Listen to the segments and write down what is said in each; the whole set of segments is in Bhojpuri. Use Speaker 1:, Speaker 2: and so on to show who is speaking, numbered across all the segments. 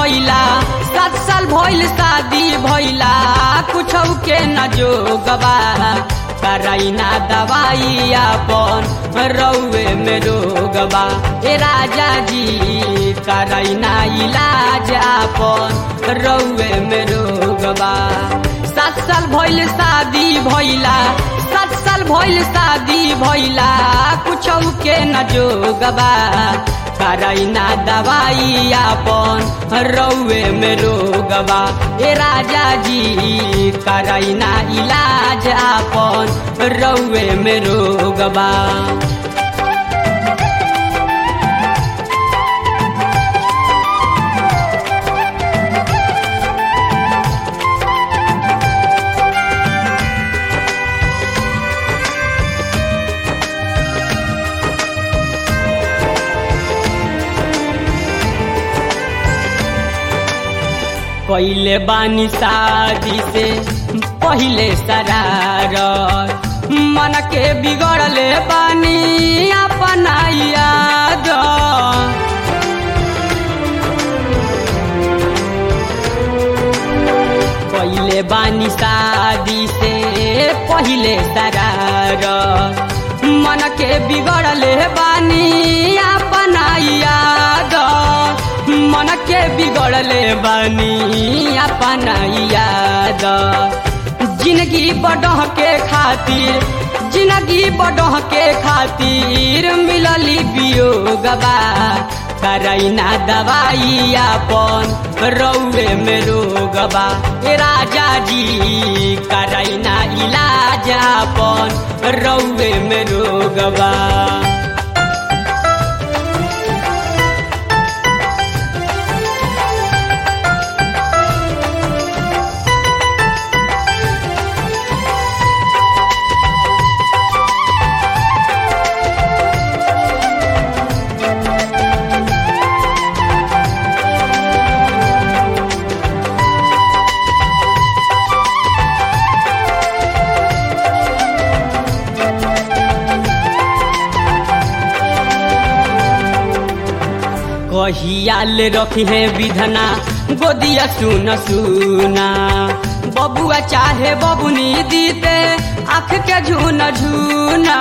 Speaker 1: भइला सात साल भइल शादी भइला कुछ के न जोगबा करैना दवाई अपन रौए में रोगबा ए राजा जी करैना इलाज अपन रौए में रोगबा सात साल भइल शादी भइला सात साल भइल शादी भइला कुछ के न जोगबा करैना दवाई अपन रौए में रोगबा ए राजा जी करैना इलाज अपन रौए में रोगबा पहले बानी शादी से पहले सरार मन के बिगड़ले बानी अपना याद पहले बानी शादी से पहले सरार मन के बिगड़ले बानी अपना याद मन के बिगड़ले बानी अपना याद जिंदगी बढ़ के खातिर जिंदगी बढ़ के खातिर मिलली वियोगबा करैना दवाई अपन रौए में रोगबा ए राजा जी करैना इलाज अपन रौए में रोगबा कहियाल रखी है विधना गोदिया सुन सुना बबुआ चाहे बबुनी दीते आँख के झून झूना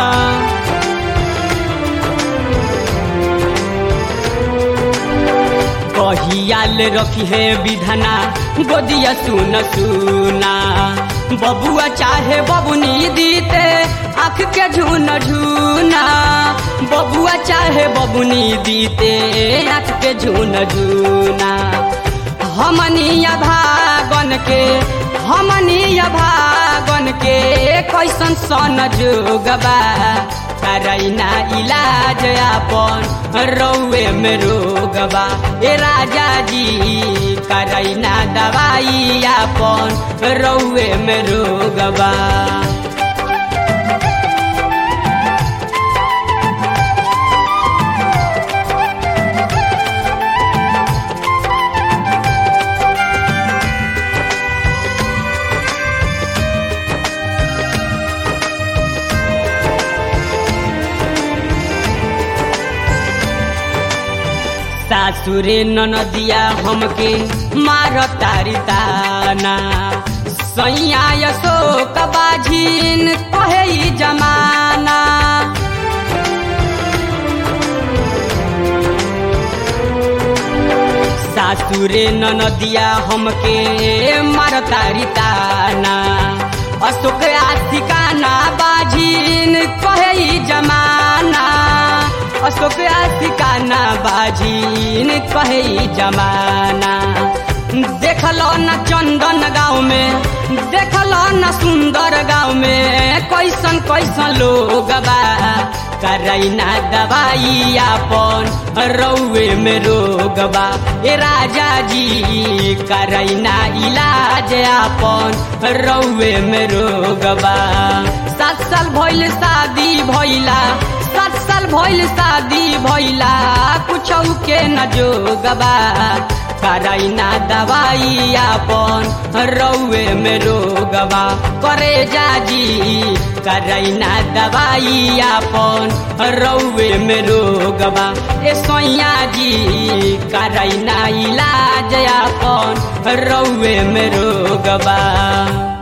Speaker 1: कहियाल रखी है विधना गोदिया सुन सुना बबुआ चाहे बबुनी दीते आँख के झून झूना बबुआ चाहे बबुनी दीते आँख के झून झूना हमनिया भागन के हमनिया भागन के कैसन सन जोगबा करैना इलाज अपन रौए में रोगबा ए राजा जी करैना दवाई अपन रौए में रोगबा सासुरे ननदिया हमके मार तारी ताना सैया अशोक बाझिन कहे जमाना सासुरे ननदिया हमके मार तारी ताना अशोक आशिकाना बाझिन कहे जमाना अशोक आशिकाना बाझिन कहे जमाना देखलो न चंदन गाँव में देखलो न सुंदर गाँव में कैसन कैसन लोग बा करैना दवाई अपन रौए में रोग बा ए राजा जी करैना इलाज अपन रौए में रोग बा सात साल भइल शादी भइला सात साल भइल शादी भइला कुछ के न जोगबा करैना दवाई आपन रौवे में रोगवा करे जाजी करैना दवाई आपन रौवे में रोगवा ए सोया जी करैना इलाज आपन रौवे में रोगवा